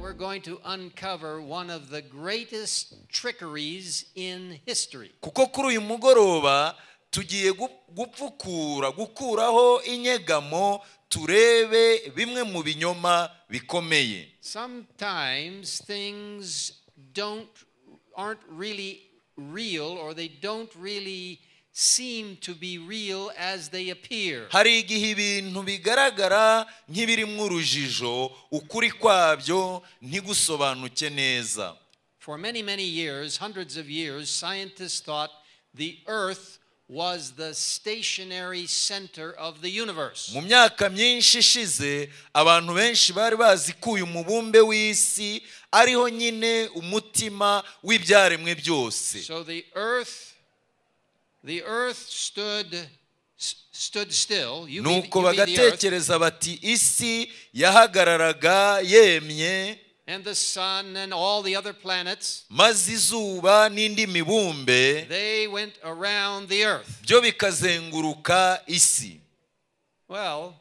we're going to uncover one of the greatest trickeries in history. kuko kuri uyu mugoroba tugiye gu- gupfukura gukuraho inyegamo turebe bimwe mu binyoma bikomeye Sometimes things don't aren't really real or they don't really seem to be real as they appear. hari igihe ibintu bigaragara nk'ibirimo urujijo ukuri kwabyo ntigusobanuke neza For many, many years, hundreds of years, scientists thought the earth was the stationary center of the universe. mu myaka myinshi ishize abantu benshi bari bazi ko uyu mubumbe w'isi ariho nyine umutima w'ibyaremwe byose So the earth the earth stood s- stood still. You be, nuko you be the earth. bagatekereza bati isi yahagararaga yemye and the sun and all the other planets maze izuba n'indi mibumbe they went around the earth byo bikazenguruka isi well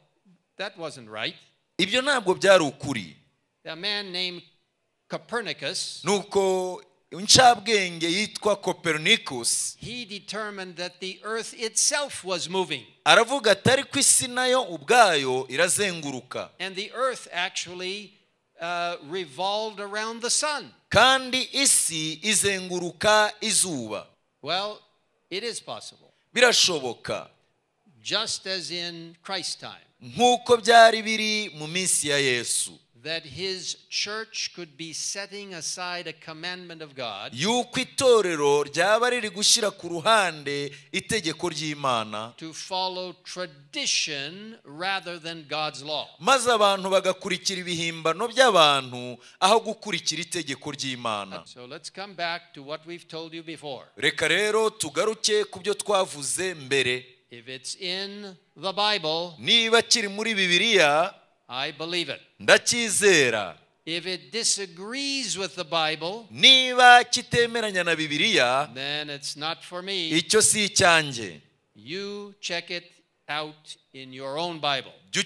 that wasn't right ibyo ntabwo byari ukuri a man named copernicus nuko incabwenge yitwa copernicus he determined that the earth itself was moving aravuga ati ariko isi nayo ubwayo irazenguruka and the earth actually uh, revolved around the sun kandi isi izenguruka izuba well it is possible birashoboka just as in christ's time nk'uko byari biri mu minsi ya yesu that his church could be setting aside a commandment of god yuko itorero ryaba riri gushyira ku ruhande itegeko ry'imana to follow tradition rather than God's law. maze abantu bagakurikira ibihimbano by'abantu aho gukurikira itegeko ry'imana So let's come back to what we've told you before. reka rero tugaruke ku byo twavuze mbere If it's in the Bible, niba kiri muri bibiliya I believe it. ndacyizera If it disagrees with the Bible, niba kitemeranya na bibiliya then it's not for me. icyo si icyanjye You check it out in your own Bible. jya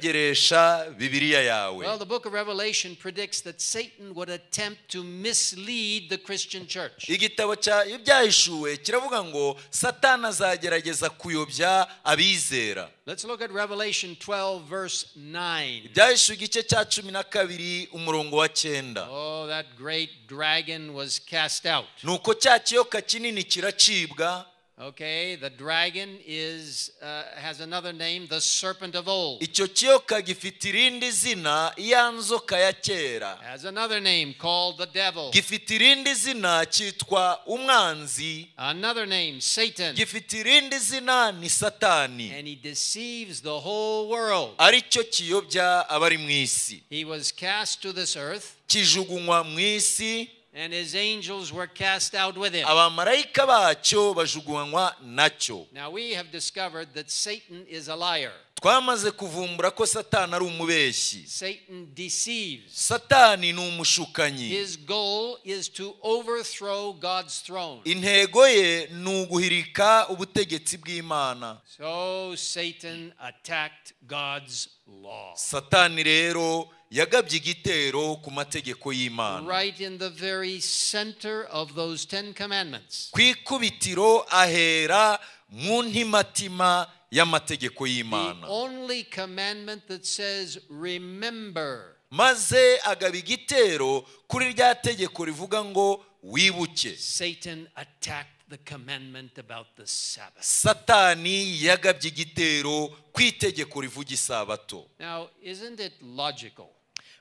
ukigerageresha bibiliya Well, yawe the book of Revelation predicts that Satan would attempt to mislead the Christian church. igitabo cya ibyahishuwe kiravuga ngo satani azagerageza kuyobya abizera Let's look at Revelation 12, verse 9. ibyahishuwe igice cya cumi na kabiri umurongo wa cyenda Oh, that great dragon was cast out. nuko cya kiyoka kinini kiracibwa Okay, the dragon is uh, has another name, the serpent of old. icyo kiyoka gifite irindi zina iya nzoka ya kera Has another name called the devil. gifite irindi zina cyitwa umwanzi Another name, Satan. gifite irindi zina ni satani And he deceives the whole world. ari cyo kiyobya abari mu isi He was cast to this earth, kijugunywa mu isi and his angels were cast out with him. abamarayika bacyo bajugunywa nacyo Now we have discovered that Satan is a liar. twamaze kuvumbura ko satani ari umubeshyi Satan deceives. satani ni umushukanyi His goal is to overthrow God's throne. intego ye ni uguhirika ubutegetsi bw'imana So Satan attacked God's law. satani rero yagabye igitero ku mategeko y'imana Right in the very center of those Ten Commandments. ku ikubitiro ahera mu ntimatima y'amategeko The y'imana only commandment that says, remember. maze agaba igitero kuri rya tegeko rivuga ngo wibuke Satan attacked the commandment about the Sabbath. satani yagabye igitero ku itegeko rivuga isabato Now, isn't it logical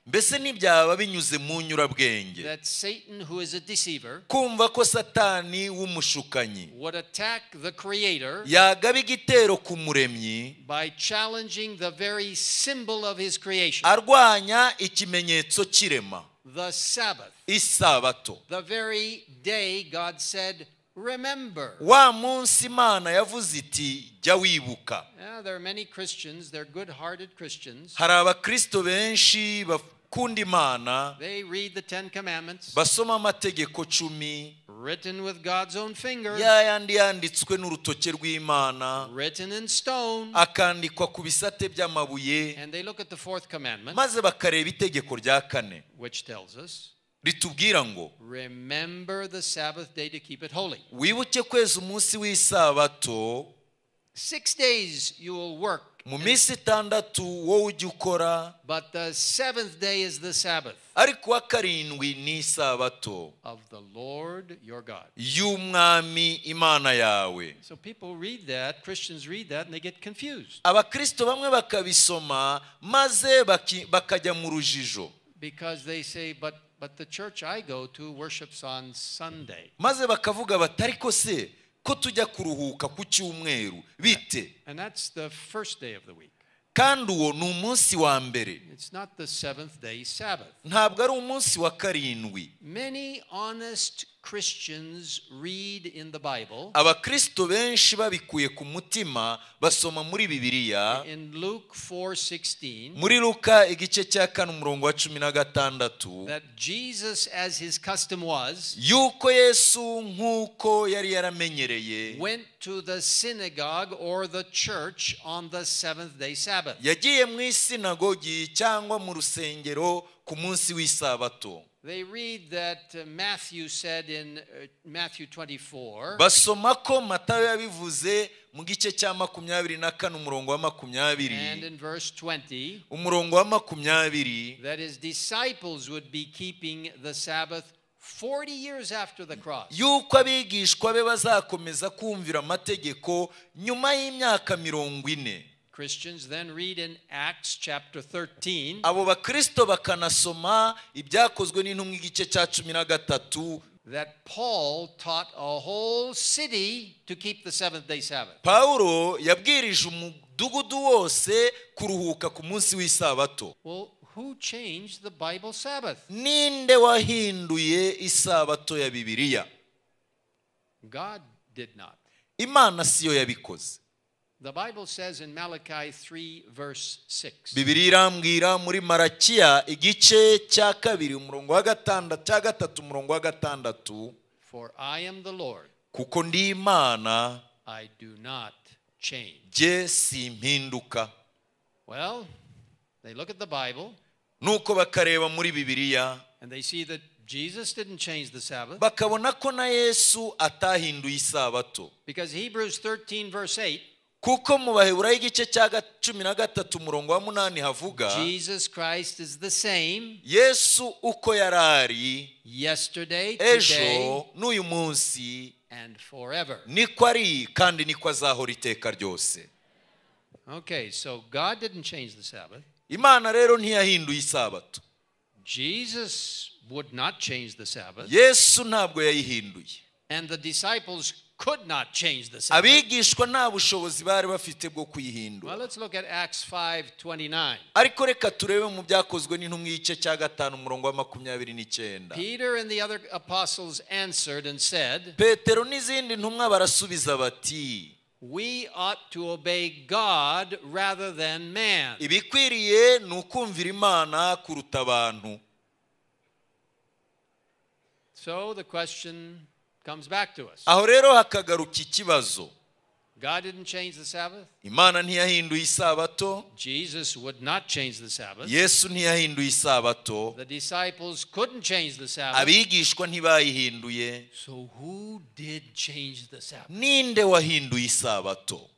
mbese ntibyaba binyuze mu nyurabwenge that Satan, who is a deceiver, kumva ko satani w'umushukanyi would attack the Creator yagaba igitero ku muremyi by challenging the very symbol of his creation, arwanya ikimenyetso cy'irema the Sabbath? isabato The very day God said, Remember. wa munsi imana yavuze iti jya wibuka Yeah, there are many Christians, they're good hearted Christians. hari abakristo benshi bakunda imana They read the Ten Commandments, basoma amategeko cumi written with God's own finger, ya yandi yanditswe n'urutoke rw'imana written in stone. akandikwa ku bisate by'amabuye And they look at the fourth commandment, maze bakareba itegeko rya kane which tells us, ritubwira ngo Remember the Sabbath day to keep it holy. wibuke kweza umunsi w'isabato Six days you will work, mu minsi itandatu wowe ujya ukora but the seventh day is the Sabbath ariko uwa karindwi ni isabato of the Lord your God. y'umwami imana yawe So people read that, Christians read that, and they get confused abakristo bamwe bakabisoma maze baki- bakajya mu rujijo because they say, but, but the church I go to worships on Sunday. maze bakavuga bati ariko se ko tujya kuruhuka ku cyumweru bite And that's the first day of the week. kandi uwo ni umunsi wa mbere It's not the seventh day Sabbath. ntabwo ari umunsi wa karindwi Many honest Christians read in the Bible. abakristo benshi babikuye ku mutima basoma muri bibiliya In Luke 4:16, muri luka igice cya kane umurongo wa cumi na gatandatu that Jesus, as his custom was, yuko yesu nk'uko yari yaramenyereye went to the synagogue or the church on the seventh day Sabbath. yagiye mu isinagogi cyangwa mu rusengero ku munsi w'isabato They read that uh, Matthew said in uh, Matthew 24, basoma ko matayo yabivuze mu gice cya makumyabiri na kane umurongo wa and makumyabiri in verse 20, umurongo wa makumyabiri that his disciples would be keeping the Sabbath 40 years after the cross. yuko abigishwa be bazakomeza kumvira amategeko nyuma y'imyaka mirongo ine Christians then read in Acts chapter 13 abo bakristo bakanasoma ibyakozwe n'intumwa igice cya cumi na gatatu that Paul taught a whole city to keep the seventh day Sabbath. pawulo yabwirije umudugudu wose kuruhuka ku munsi w'isabato Well, who changed the Bible Sabbath? ninde wahinduye isabato ya bibiliya God did not. imana siyo yabikoze The Bible says in Malachi 3, verse 6, bibiliya irambwira muri marakiya igice cya kabiri umurongo wa gatandatu cya gatatu umurongo wa gatandatu For I am the Lord, kuko ndi imana I do not change. jye simpinduka Well, they look at the Bible nuko bakareba muri bibiliya and they see that Jesus didn't change the Sabbath bakabona ko na yesu atahinduye isabato because Hebrews 13, verse 8, kuko mu baheburayo igice cya ga- cumi na gatatu umurongo wa munani havuga Jesus Christ is the same yesu uko yari ari yesterday, today, ejo n'uyu munsi and forever. niko ari kandi niko azahora iteka ryose Okay, so God didn't change the Sabbath. imana rero ntiyahinduye isabato Jesus would not change the Sabbath, yesu ntabwo yayihinduye and the disciples could not change the Sabbath. abigishwa nta bushobozi bari bafite bwo kuyihindura Well, let's look at Acts 5:29. ariko reka turebe mu byakozwe n'intumwa igice cya gatanu umurongo wa makumyabiri n'icyenda Peter and the other apostles answered and said, petero n'izindi ntumwa barasubiza bati "We ought to obey God rather than man." ibikwiriye ni ukumvira imana kuruta abantu So the question comes back to us. aho rero hakagaruka ikibazo God didn't change the Sabbath. imana ntiyahinduye isabato Jesus would not change the Sabbath. yesu ntiyahinduye isabato The disciples couldn't change the Sabbath. abigishwa ntibayihinduye So who did change the Sabbath? ninde wahinduye isabato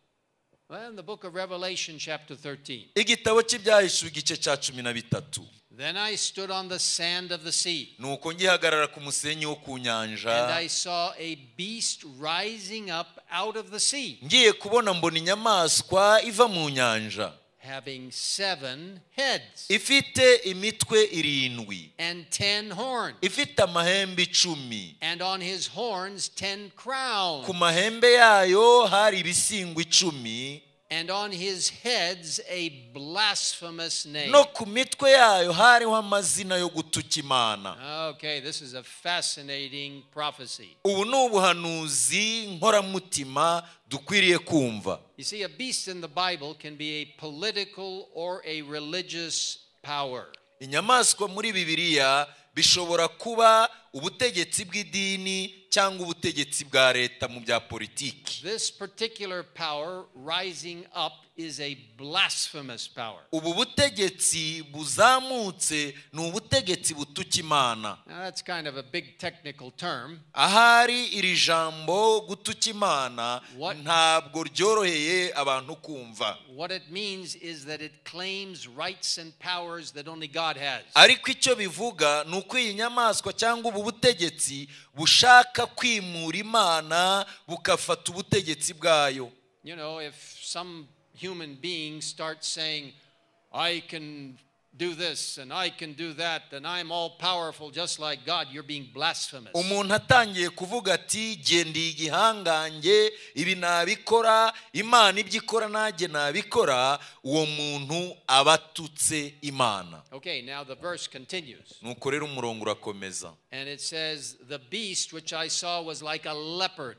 Well, in the book of Revelation, chapter 13, igitabo cy'ibyahishuwe igice cya cumi na bitatu then I stood on the sand of the sea, nuko ngihagarara ku musenyi wo ku and nyanja I saw a beast rising up out of the sea, ngiye kubona mbona inyamaswa iva mu nyanja having seven heads ifite imitwe irindwi and ten horns, ifite amahembe icumi and on his horns ten ku crowns, mahembe yayo hari ibisingwa icumi and on his heads a blasphemous name. no ku mitwe yayo hariho amazina yo gutuka imana Okay, this is a fascinating prophecy. ubu ni ubuhanuzi nkoramutima dukwiriye kumva You see, a beast in the Bible can be a political or a religious power. inyamaswa muri bibiliya bishobora kuba ubutegetsi bw'idini cyangwa ubutegetsi bwa leta mu bya politiki This particular power rising up is a blasphemous power. ubu butegetsi buzamutse ni ubutegetsi butuka imana Now, that's kind of a big technical term. ahari iri jambo gutuka imana What- ntabwo ryoroheye abantu kumva What it means is that it claims rights and powers that only God has. ariko icyo bivuga ni uko iyi nyamaswa cyangwa ubu butegetsi bushaka kwimura imana bugafata ubutegetsi bwayo You know, if some human being starts saying, I can do this and I can do that and I'm all powerful just like God, you're being blasphemous. umuntu atangiye kuvuga ati gendeye igihangange ibi nabikora imana ibyo ikora nanjye nabikora uwo muntu aba atutse imana Okay, now the verse continues. nuko rero umurongo urakomeza And it says, The beast which I saw was like a leopard.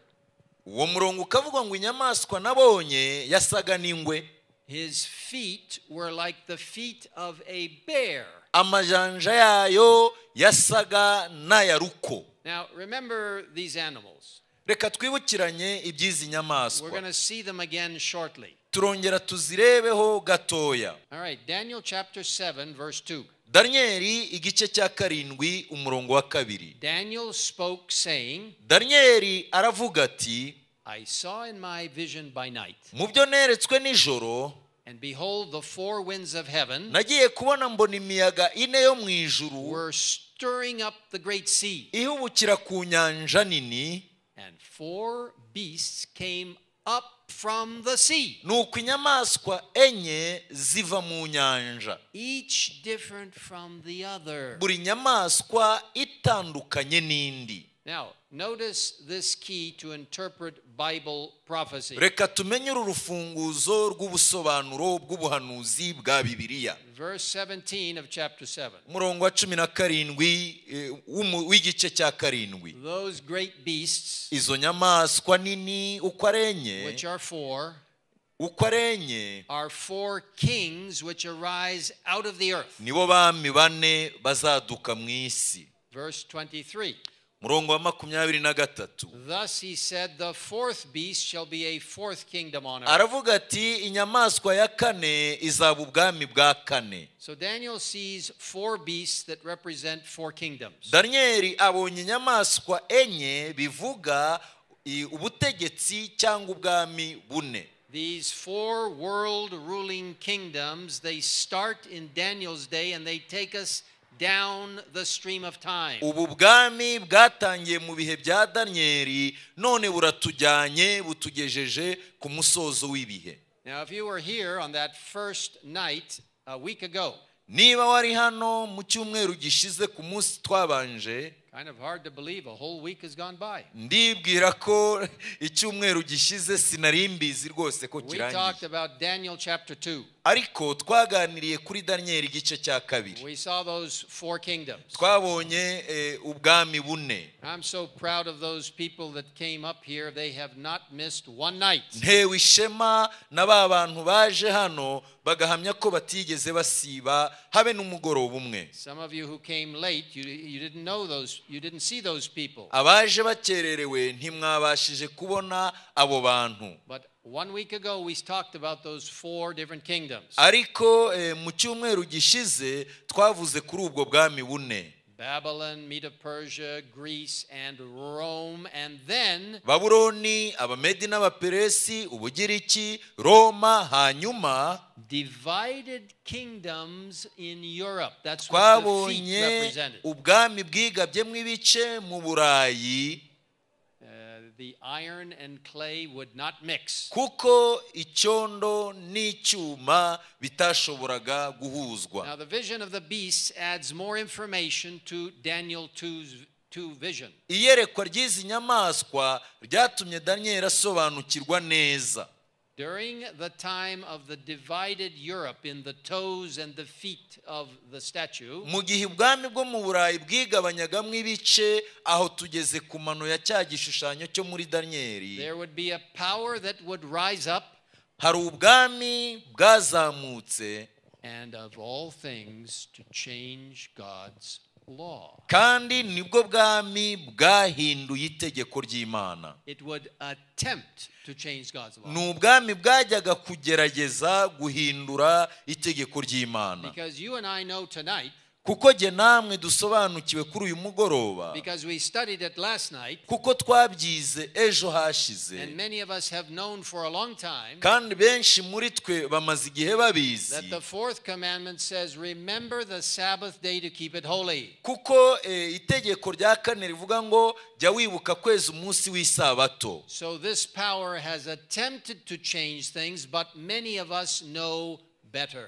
uwo murongo ukavuga ngo inyamaswa nabonye yasaga n'ingwe His feet were like the feet of a bear. amajanja yayo yasaga n'aya ruko Now, remember these animals. reka twibukiranye iby'izi We're nyamaswa going to see them again shortly. turongera tuzirebeho gatoya All right, Daniel chapter 7, verse 2. daniyeli igice cya karindwi umurongo wa kabiri Daniel spoke, saying, daniyeli aravuga ati I saw in my vision by night, mu byo neretswe nijoro and behold, the four winds of heaven nagiye kubona mbona imiyaga ine yo mu ijuru were stirring up the great sea, ihubukira ku nyanja nini and four beasts came up from the sea, nuko inyamaswa enye ziva mu nyanja each different from the other. buri nyamaswa itandukanye n'indi Now, notice this key to interpret Bible prophecy. reka tumenye uru rufunguzo rw'ubusobanuro bw'ubuhanuzi bwa bibiliya Verse 17 of chapter 7. umurongo wa cumi na karindwi eh, w'umu- w'igice cya karindwi Those great beasts, izo nyamaswa nini uko ari enye which are four, uko ari enye are four kings which arise out of the earth. nibo bami bane bazaduka mu isi Verse 23. umurongo wa makumyabiri na gatatu Thus he said, The fourth beast shall be a fourth kingdom on earth. aravuga ati inyamaswa ya kane izaba ubwami bwa kane So Daniel sees four beasts that represent four kingdoms. daniyeli abonye inyamaswa enye bivuga i- ubutegetsi cyangwa ubwami bune These four world ruling kingdoms, they start in Daniel's day and they take us down the stream of time. ubu bwami bwatangiye mu bihe bya daniyeli none buratujyanye butugejeje ku musozo w'ibihe Now, if you were here on that first night a week ago, niba wari hano mu cyumweru gishize ku munsi twabanje kind of hard to believe a whole week has gone by. ndibwira ko icyumweru gishize sinari mbizi rwose ko We talked kirangiye about Daniel chapter 2. ariko twaganiriye kuri daniyeli igice cya kabiri We saw those four kingdoms. twabonye eh, ubwami bune I'm so proud of those people that came up here. They have not missed one night. ntewe ishema na ba bantu baje hano bagahamya ko batigeze basiba habe n'umugoroba umwe Some of you who came late, you, you didn't know those, you didn't see those people. abaje bakererewe ntimwabashije kubona abo bantu But one week ago, we talked about those four different kingdoms ariko eh, mu cyumweru gishize twavuze kuri ubwo bwami bune Babylon, Medo Persia, Greece, and Rome. And then babuloni abamedi n'abaperesi ubugiriki roma hanyuma divided kingdoms in Europe. That's what the feet twabonye represented. ubwami bwigabye ibice mu burayi Uh, the iron and clay would not mix. kuko icyondo n'icyuma bitashoboraga guhuzwa Now, the vision of the beasts adds more information to Daniel 2's, 2 vision. iyerekwa ry'izi nyamaswa ryatumye daniyeli asobanukirwa neza During the time of the divided Europe, in the toes and the feet of the statue, mu gihe ubwami bwo mu burayi bwigabanyagamo ibice aho tugeze ku mano ya cya gishushanyo cyo muri daniyeli there would be a power that would rise up, hari ubwami bwazamutse and of all things, to change God's law. kandi nibwo bwami bwahinduye itegeko ry'imana It would attempt to change God's law. ni ubwami bwajyaga kugerageza guhindura itegeko ry'imana Because you and I know tonight, kuko jye namwe dusobanukiwe kuri uyu mugoroba because we studied it last night, kuko twabyize ejo and hashize many of us have known for a long time kandi benshi muri twe bamaze igihe babizi that the fourth commandment says, Remember the Sabbath day to keep it holy. kuko eh, itegeko rya kane rivuga ngo jya wibuka kwezi umunsi w'isabato So this power has attempted to change things, but many of us know better.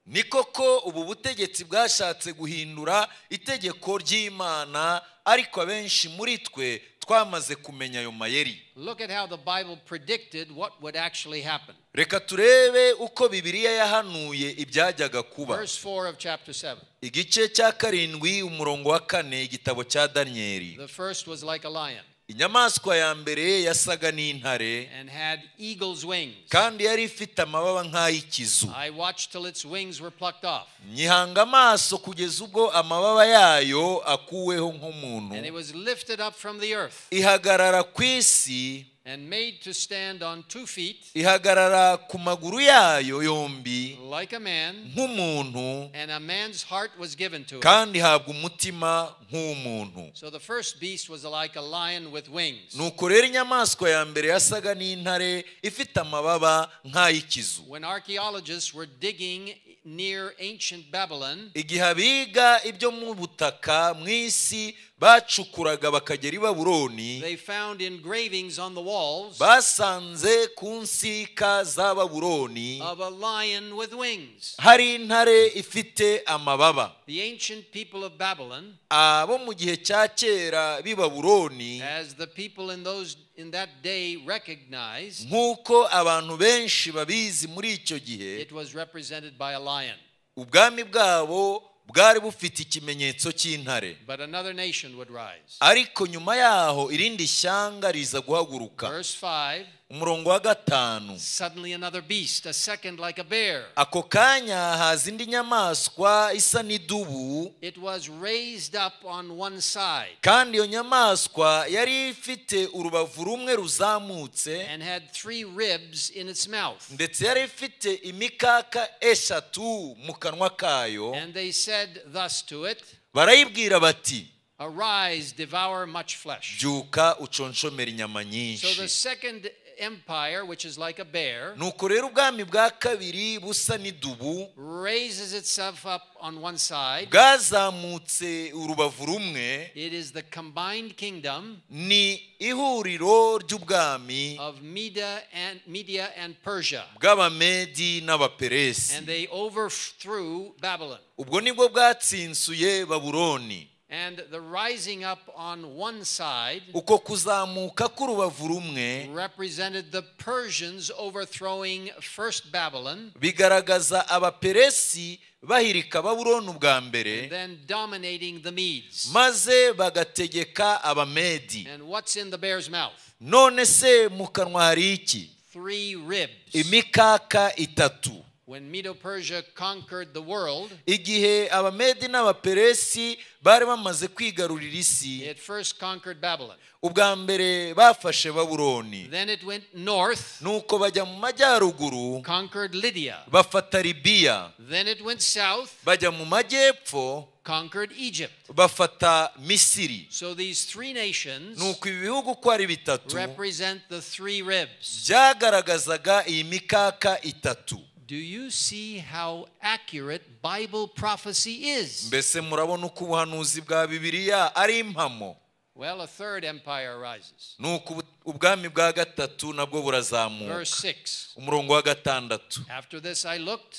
ni koko ubu butegetsi bwashatse guhindura itegeko ry'imana ariko abenshi muri twe twamaze kumenya ayo mayeri Look at how the Bible predicted what would actually happen. reka turebe uko bibiliya yahanuye ibyajyaga kuba Verse 4 of chapter 7. igice cya karindwi umurongo wa kane igitabo cya daniyeli The first was like a lion inyamaswa ya mbere yasaga n'intare and had eagle's wings. kandi yari ifite amababa nk'ay'ikizu I watched till its wings were plucked off, nyihanga amaso kugeza ubwo amababa yayo akuweho nk'umuntu and it was lifted up from the earth ihagarara ku isi and made to stand on two feet ihagarara ku maguru yayo yombi like a man, nk'umuntu and a man's heart was given to it. kandi ihabwa umutima nk'uw'umuntu So the first beast was like a lion with wings. nuko rero inyamaswa ya mbere yasaga n'intare ifite amababa nk'ay'ikizu When archaeologists were digging near ancient Babylon, igihe abiga ibyo mu butaka mu isi bacukuraga bakagera i babuloni they found engravings on the walls basanze ku nsika za babuloni of a lion with wings. hari intare ifite amababa The ancient people of Babylon, abo mu gihe cya kera b'i babuloni as the people in those in that day recognized, nk'uko abantu benshi babizi muri icyo gihe it was represented by a lion. ubwami bwabo bwari bufite ikimenyetso cy'intare But another nation would rise. ariko nyuma yaho irindi shyanga riza guhaguruka Verse 5 umurongo wa gatanu Suddenly another beast, a second like a bear. ako kanya haza indi nyamaswa isa n'idubu It was raised up on one side kandi iyo nyamaswa yari ifite urubavu rumwe ruzamutse and had three ribs in its mouth. ndetse yari ifite imikaka eshatu mu kanwa kayo And they said thus to it barayibwira bati Arise, devour much flesh. byuka uconshomera inyama So the nyinshi second empire, which is like a bear, nuko rero ubwami bwa kabiri busa n'idubu raises itself up on one side. bwazamutse urubavu rumwe It is the combined kingdom ni ihuriro ry'ubwami of Media and Media and Persia. bw'abamedi n'abaperesi And they overthrew Babylon. ubwo nibwo bwatsinsuye babuloni And the rising up on one side uko kuzamuka k'urubavu rumwe represented the Persians overthrowing first Babylon, bigaragaza abaperesi bahirika babuloni ubwa mbere then dominating the Medes. maze bagategeka abamedi And what's in the bear's mouth? none se mu kanwa hari iki Three ribs. imikaka itatu When Medo Persia conquered the world, igihe abamedi n'abaperesi bari bamaze kwigarurira isi it first conquered Babylon. ubwa mbere bafashe babuloni Then it went north, nuko bajya mu majyaruguru conquered Lydia. bafata libiya Then it went south, bajya mu majyepfo conquered Egypt. bafata misiri So these three nations nuko ibi bihugu uko ari bitatu represent the three ribs. byagaragazaga iyi mikaka itatu Do you see how accurate Bible prophecy is? mbese murabona uko ubuhanuzi bwa bibiliya ari impamo Well, a third empire arises. nuko ubu- ubwami bwa gatatu nabwo burazamuka Verse 6. umurongo wa gatandatu After this I looked,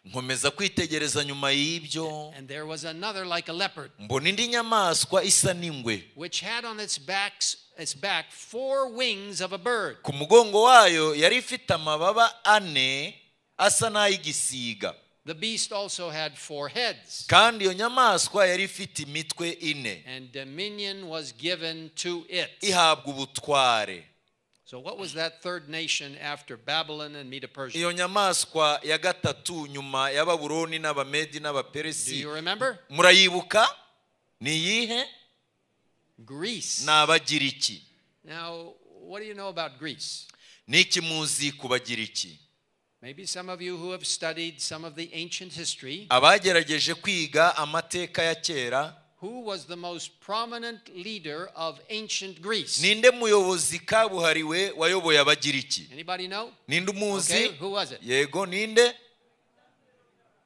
nkomeza kwitegereza nyuma y'ibyo and there was another like a leopard, mbona indi nyamaswa isa n'ingwe which had on its backs its back four wings of a bird. ku mugongo wayo yari ifite amababa ane asa n'ay'igisiga The beast also had four heads, kandi iyo nyamaswa yari ifite imitwe ine and dominion was given to it. ihabwa ubutware So what was that third nation after Babylon and Medo Persia? iyo nyamaswa ya gatatu nyuma ya babuloni n'abamedi Do n'abaperesi you remember? murayibuka ni iyihe Greece. ni abagiriki Now, what do you know about Greece? ni iki muzi ku bagiriki Maybe some of you who have studied some of the ancient history, abagerageje kwiga amateka ya kera who was the most prominent leader of ancient Greece? ninde muyobozi kabuhariwe wayoboye abagiriki Anybody know? ninde Okay, umuzi who was it? yego ninde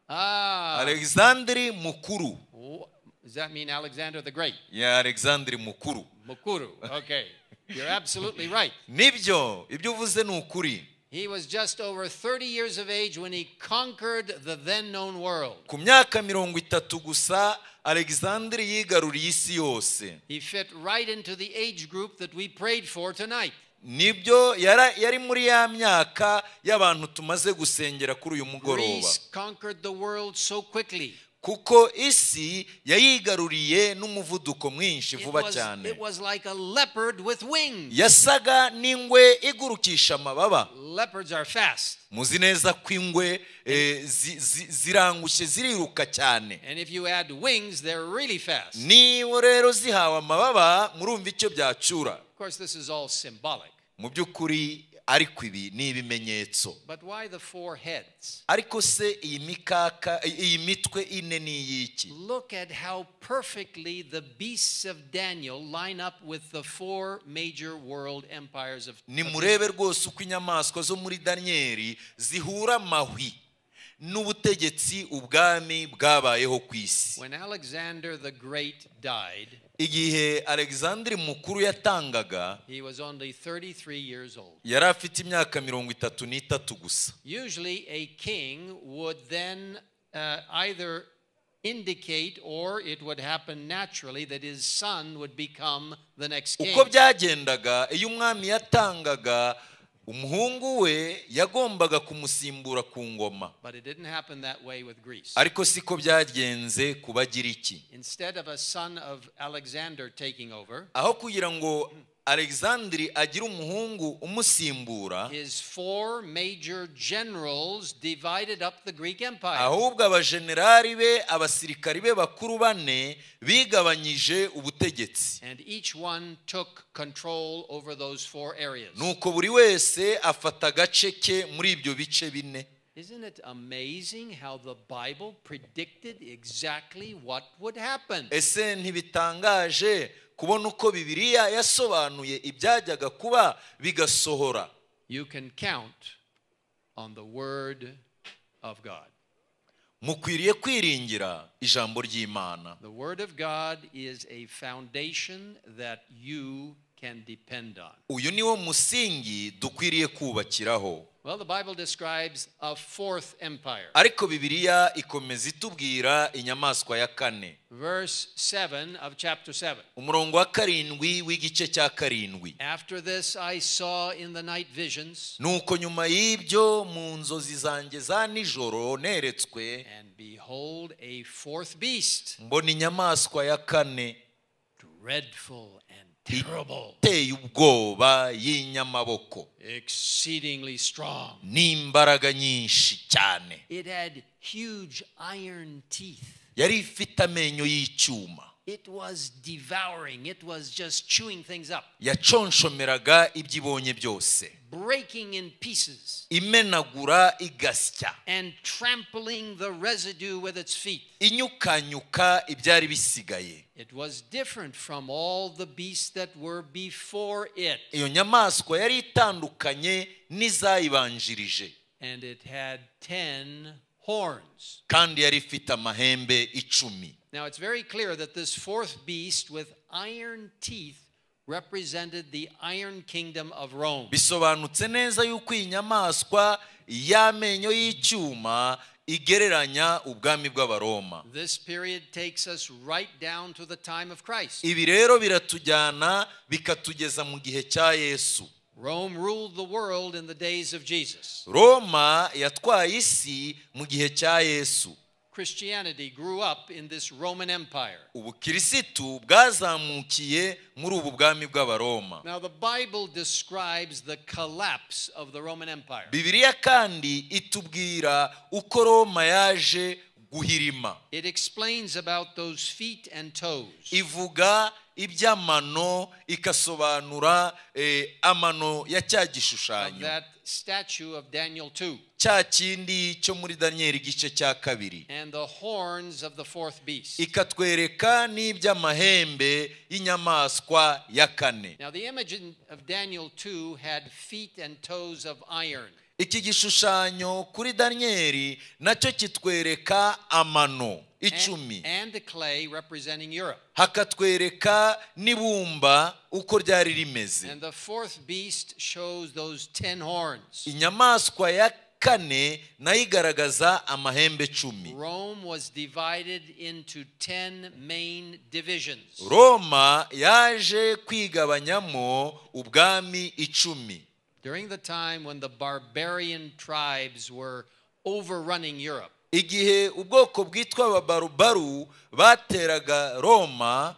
Ah, alexandri mukuru wh- does that mean Alexander the Great? ya alexandri mukuru Mukuru. Okay, you're absolutely right. nibyo ibyo uvuze ni ukuri He was just over 30 years of age when he conquered the then known world. ku myaka mirongo itatu gusa alexandri yigaruriye isi yose He fit right into the age group that we prayed for tonight. nibyo yara- yari muri ya myaka y'abantu tumaze gusengera kuri uyu mugoroba Greece conquered the world so quickly. kuko isi yayigaruriye n'umuvuduko mwinshi It vuba was, cyane it was like a leopard with wings. yasaga n'ingwe igurukisha amababa Leopards are fast. muzi neza ko ingwe eh, zi- zi- zirangushye ziriruka cyane And if you add wings, they're really fast. Of niba rero zihawe amababa murumva icyo byacyura course, this is all symbolic. mu by'ukuri ariko ibi ni ibimenyetso But why the four heads? ariko se iyi mikaka i- iyi mitwe ine ni iy'iki Look at how perfectly the beasts of Daniel line up with the four major world empires of nimurebe rwose uko inyamaswa zo muri daniyeli zihura amahwi n'ubutegetsi ubwami bwabayeho ku isi When Alexander the Great died, igihe alexandre mukuru yatangaga he was only 33 years old. yari afite imyaka mirongo itatu n'itatu gusa Usually, a king would then uh, either indicate or it would happen naturally that his son would become the next king. uko byagendaga iyo umwami yatangaga umuhungu we yagombaga kumusimbura ku ngoma But it didn't happen that way with Greece. ariko siko byagenze ku bagiriki Instead of a son of Alexander taking over, aho kugira ngo alexandre agire umuhungu umusimbura his four major generals divided up the Greek Empire. ahubwo abajenerali be abasirikari be bakuru bane bigabanyije ubutegetsi And each one took control over those four areas. nuko buri wese afata agace ke muri ibyo bice bine Isn't it amazing how the Bible predicted exactly what would happen? ese ntibitangaje kubona uko bibiliya yasobanuye ibyajyaga kuba bigasohora You can count on the Word of God. mukwiriye kwiringira ijambo ry'imana The Word of God is a foundation that you can depend on. uyu niwo musingi dukwiriye kubakiraho Well, the Bible describes a fourth empire. ariko bibiliya ikomeza itubwira inyamaswa ya kane Verse 7 of chapter 7. umurongo wa karindwi w'igice cya karindwi After this, I saw in the night visions, nuko nyuma y'ibyo mu nzozi zanjye za nijoro neretswe and behold, a fourth beast, mbona inyamaswa ya kane dreadful and terrible, iteye ubwoba y'inyamaboko exceedingly strong. n'imbaraga nyinshi cyane It had huge iron teeth. yari ifite amenyo y'icyuma It was devouring, it was just chewing things up, yaconshomeraga ibyo ibonye byose breaking in pieces, imenagura igasya and trampling the residue with its feet. inyukanyuka ibyari bisigaye It was different from all the beasts that were before it, iyo nyamaswa yari itandukanye n'izayibanjirije and it had ten horns. kandi yari ifite amahembe icumi Now it's very clear that this fourth beast with iron teeth represented the iron kingdom of Rome. bisobanutse neza yuko iyi nyamaswa y'amenyo y'icyuma igereranya ubwami bw'abaroma This period takes us right down to the time of Christ. ibi rero biratujyana bikatugeza mu gihe cya yesu Rome ruled the world in the days of Jesus. roma yatwaye isi mu gihe cya yesu Christianity grew up in this Roman Empire. ubukirisitu bwazamukiye muri ubu bwami bw'abaroma Now, the Bible describes the collapse of the Roman Empire. bibiliya kandi itubwira uko roma yaje guhirima It explains about those feet and toes. ivuga iby'amano ikasobanura eh, amano ya cya of gishushanyo that statue of Daniel 2 cya kindi cyo muri daniyeli igice cya kabiri and the horns of the fourth beast. ikatwereka n'iby'amahembe y'inyamaswa ya kane Now, the image in- of Daniel 2 had feet and toes of iron. iki gishushanyo kuri daniyeli nacyo kitwereka amano icumi And, and the clay representing Europe. hakatwereka n'ibumba uko ryari rimeze And the fourth beast shows those ten horns. inyamaswa ya kane nayo igaragaza amahembe cumi Rome was divided into ten main divisions. roma yaje kwigabanyamo ubwami icumi During the time when the barbarian tribes were overrunning Europe, igihe ubwoko bwitwa ababarubaru bateraga roma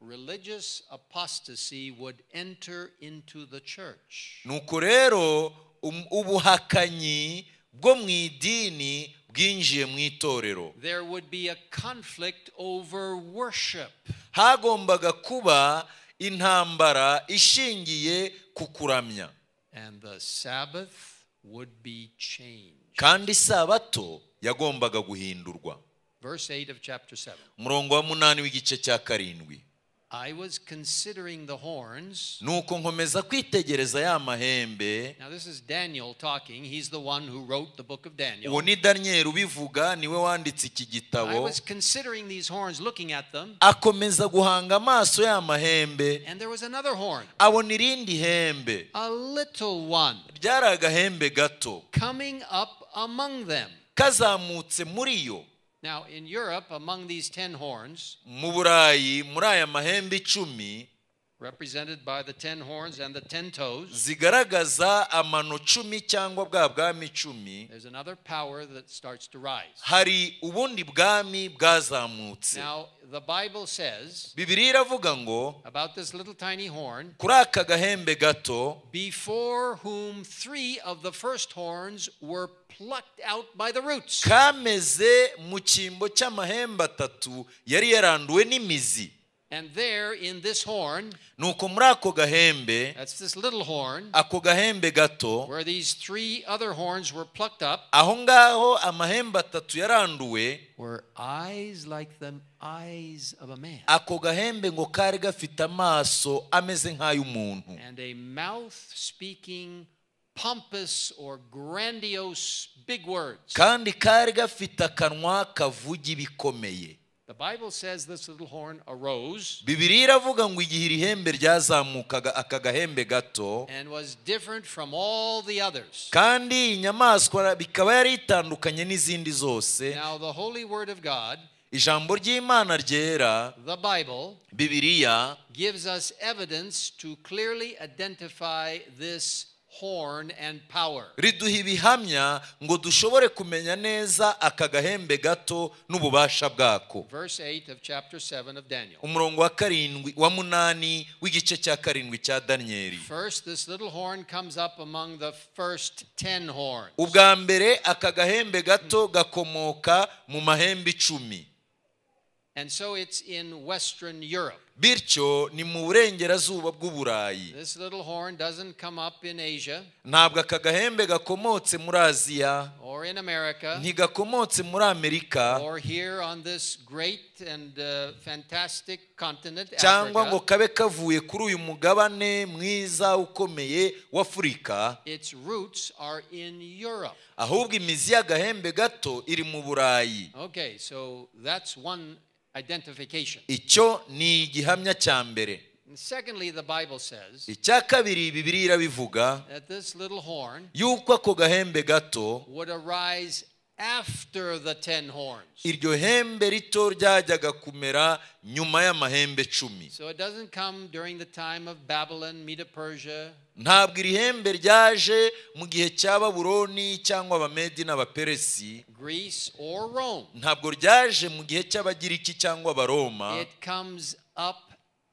religious apostasy would enter into the church. nuko rero um- ubuhakanyi bwo mu idini bwinjiye mu itorero There would be a conflict over worship. hagombaga kuba intambara ishingiye ku kuramya And the Sabbath would be changed. kandi isabato yagombaga guhindurwa Verse 8 of chapter 7. umurongo wa munani w'igice cya karindwi I was considering the horns. nuko nkomeza kwitegereza ya mahembe Now, this is Daniel talking. He's the one who wrote the book of uwo Daniel. ni daniyeli ubivuga niwe wanditse iki I gitabo was considering these horns, looking at them, akomeza guhanga amaso ya mahembe and there was another horn, abona irindi hembe a little one, ryari agahembe gato coming up among them. kazamutse muri yo Now, in Europe, among these ten horns, mu burayi muri aya mahembe icumi represented by the ten horns and the ten toes, zigaragaza amano cumi cyangwa bwa bwami icumi there's another power that starts to rise. hari ubundi bwami bwazamutse Now, the Bible says bibiri iravuga ngo about this little tiny horn, kuri aka gahembe gato before whom three of the first horns were plucked out by the roots. kameze mu cyimbo cy'amahembe atatu yari yaranduwe n'imizi And there in this horn, nuko muri ako gahembe that's this little horn, ako gahembe gato where these three other horns were plucked up, aho ngaho amahembe atatu yaranduwe were eyes like the eyes of a man, ako gahembe ngo kari gafite amaso ameze nk'ay'umuntu and a mouth speaking pompous or grandiose big words. kandi kari gafite akanwa kavuga ibikomeye The Bible says this little horn arose bibiri iravuga ngo igihe iri hembe ryazamukaga aka gahembe gato and was different from all the others. kandi iyi nyamaswa bikaba yari itandukanye n'izindi zose Now, the holy word of God, ijambo ry'imana ryera the Bible, bibiriya gives us evidence to clearly identify this horn and power. riduha ibihamya ngo dushobore kumenya neza aka gahembe gato n'ububasha bwako Verse 8 of chapter 7 of Daniel. umurongo wa karindwi wa munani w'igice cya karindwi cya daniyeli First, this little horn comes up among the first ten horns. ubwa mbere aka gahembe gato gakomoka mu mahembe icumi And so it's in Western Europe. bityo ni mu burengerazuba bw'uburayi This little horn doesn't come up in Asia ntabwo aka gahembe gakomotse muri aziya or in America ntigakomotse muri amerika or here on this great and uh, fantastic continent, cyangwa ngo Africa. kabe kavuye kuri uyu mugabane mwiza ukomeye w'afurika Its roots are in Europe. ahubwo imizi y'agahembe gato iri mu burayi Okay, so that's one identification. icyo ni igihamya cya mbere And secondly, the Bible says icya kabiri bibiri irabivuga that this little horn yuko ako gahembe gato would arise after the ten horns. iryo hembe rito ryajyaga kumera nyuma y'amahembe icumi So it doesn't come during the time of Babylon, Medo Persia, ntabwo iri hembe ryaje mu gihe cya baburoni cyangwa abamedi n'abaperesi Greece, or Rome. ntabwo ryaje mu gihe cy'abagiriki cyangwa abaroma It comes up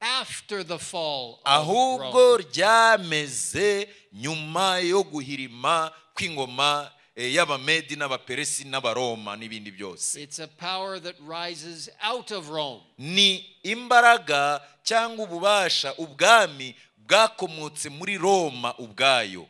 after the fall of ahubwo Rome. ryameze nyuma yo guhirima kw'ingoma eh, y'abamedi n'abaperesi n'abaroma n'ibindi byose It's a power that rises out of Rome. ni imbaraga cyangwa ububasha ubwami bwakomotse muri roma ubwayo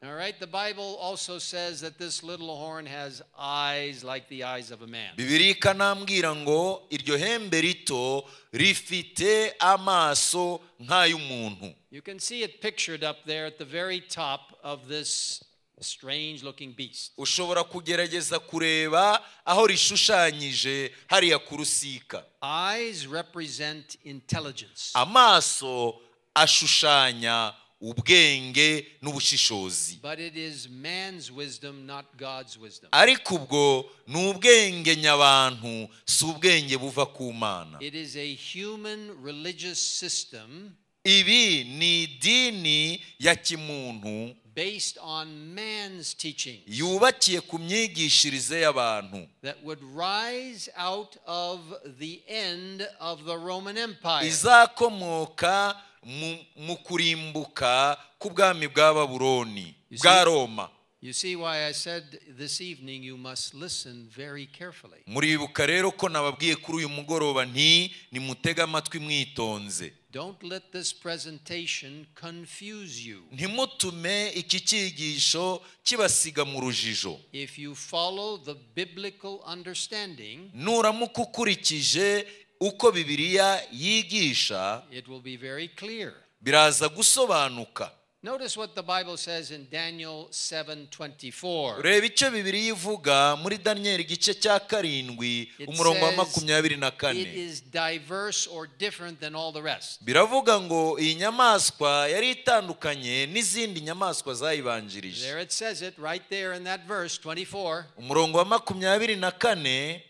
All right, the Bible also says that this little horn has eyes like the eyes of a man. bibiri ikanambwira ngo iryo hembe rito rifite amaso nk'ay'umuntu You can see it pictured up there at the very top of this strange looking beast. ushobora kugerageza kureba aho rishushanyije hariya ku rusika Eyes represent intelligence. amaso ashushanya ubwenge n'ubushishozi But it is man's wisdom, not God's wisdom. ariko ubwo ni ubwenge nyabantu si ubwenge buva ku mana It is a human religious system ibi ni idini ya kimuntu based on man's teaching yubakiye ku myigishirize y'abantu that would rise out of the end of the Roman Empire. izakomoka mu- mu kurimbuka k'ubwami bwa baburoni You bwa see? roma You see why I said this evening you must listen very carefully. muribuka rero ko nababwiye kuri uyu mugoroba nti nimutege amatwi mwitonze Don't let this presentation confuse you. ntimutume iki cyigisho kibasiga mu rujijo If you follow the biblical understanding, nuramuka ukurikije uko bibiliya yigisha it will be very clear. biraza gusobanuka Notice what the Bible says in Daniel 7:24. reba icyo bibiliya ivuga muri daniyeli igice cya karindwi It umurongo wa says, makumyabiri na It kane is diverse or different than all the rest. biravuga ngo iyi nyamaswa yari itandukanye n'izindi nyamaswa zayibanjirije There it says it right there in that verse 24. umurongo wa makumyabiri na kane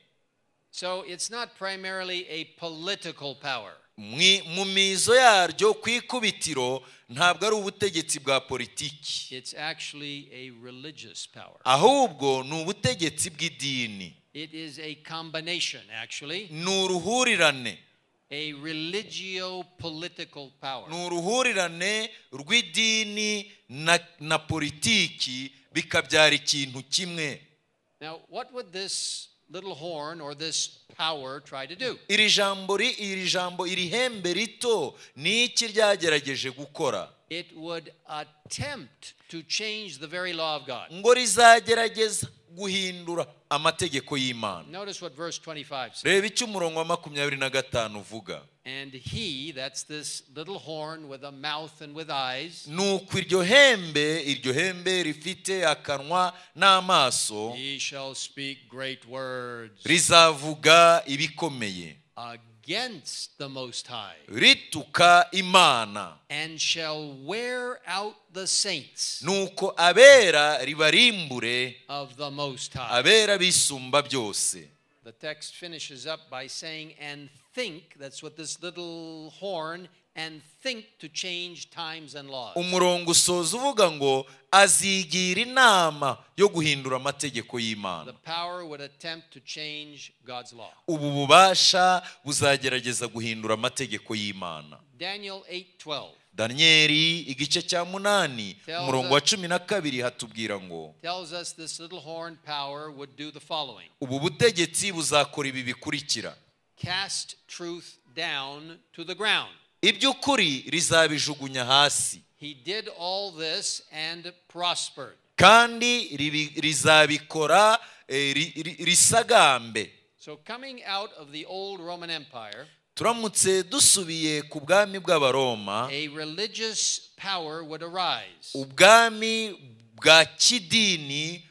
So it's not primarily a political power. mwi- mu mizo yaryo ku ikubitiro ntabwo ari ubutegetsi bwa politiki It's actually a religious power. ahubwo ni ubutegetsi bw'idini It is a combination, actually, ni uruhurirane a religio political power. ni uruhurirane rw'idini na, na politiki bikabyara ikintu kimwe Now, what would this little horn or this power try to do? iri jambo ri- iri jambo iri hembe rito ni iki ryagerageje gukora It would attempt to change the very law of God. ngo rizagerageza guhindura amategeko y'imana Notice what verse 25 says. reba icyo umurongo wa makumyabiri na gatanu uvuga And he, that's this little horn with a mouth and with eyes, nuko iryo hembe iryo hembe rifite akanwa n'amaso he shall speak great words rizavuga ibikomeye against the Most High, rituka imana and shall wear out the saints nuko abera ribarimbure of the Most High. abera bisumba byose The text finishes up by saying, and think, that's what this little horn, and think to change times and laws. umurongo usoza uvuga ngo azigira inama yo guhindura amategeko y'imana The power would attempt to change God's law. ubu bubasha buzagerageza guhindura amategeko y'imana Daniel 8:12 daniyeli igice cya munani Tell umurongo the- wa cumi na kabiri hatubwira ngo tells us this little horn power would do the following ubu butegetsi buzakora ibi bikurikira cast truth down to the ground. iby'ukuri rizabijugunya hasi He did all this and prospered. kandi ribi- rizabikora eh, ri- ri- risagambe So, coming out of the old Roman Empire, turamutse dusubiye ku bwami bw'abaroma a religious power would arise, ubwami bwa kidini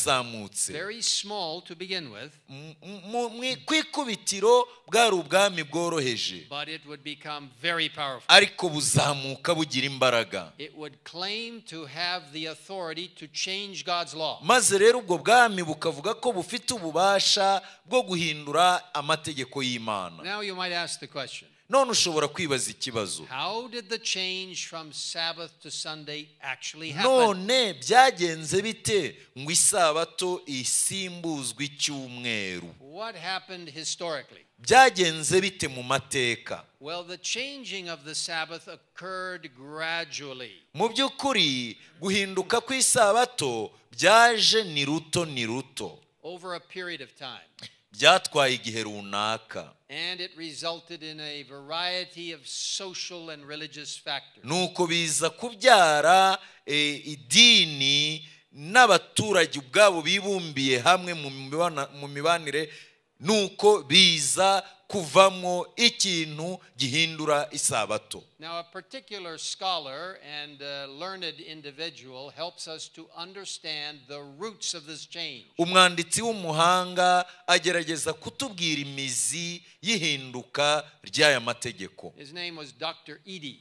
bwazamutse very small to begin with, M- mu- mu kwikubitiro bwari ubwami bworoheje but it would become very powerful. ariko buzamuka bugira imbaraga It would claim to have the authority to change God's law. maze rero ubwo bwami bukavuga ko bufite ububasha bwo guhindura amategeko y'imana Now you might ask the question none ushobora kwibaza ikibazo how did the change from Sabbath to Sunday actually happen? none byagenze bite ngo isabato isimbuzwe icyumweru What happened historically? byagenze bite mu mateka Well, the changing of the Sabbath occurred gradually. mu by'ukuri guhinduka kw'isabato byaje ni ruto ni ruto over a period of time. byatwaye igihe runaka And it resulted in a variety of social and religious factors. nuko biza kubyara eh, idini n'abaturage ubwabo bibumbiye hamwe mu mibana- mu mibanire nuko biza kuvamo ikintu gihindura isabato Now, a particular scholar and uh, learned individual helps us to understand the roots of this change. umwanditsi w'umuhanga agerageza kutubwira imizi y'ihinduka ry'aya mategeko His name was Dr. Edie.